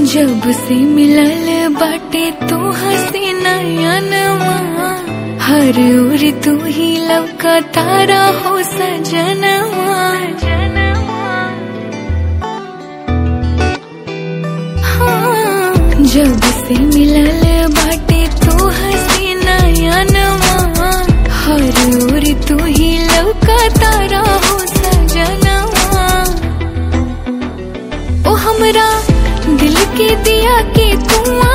जब से मिलल बाटे तू हसी नयनवा हर ओर तू ही लवका तारा हो सजनवा हाँ, जब से मिलल बाटे तू हसी नयनवा हर ओर तू ही लवका तारा हो सजनवा ओ हमरा दिल के दिया के तू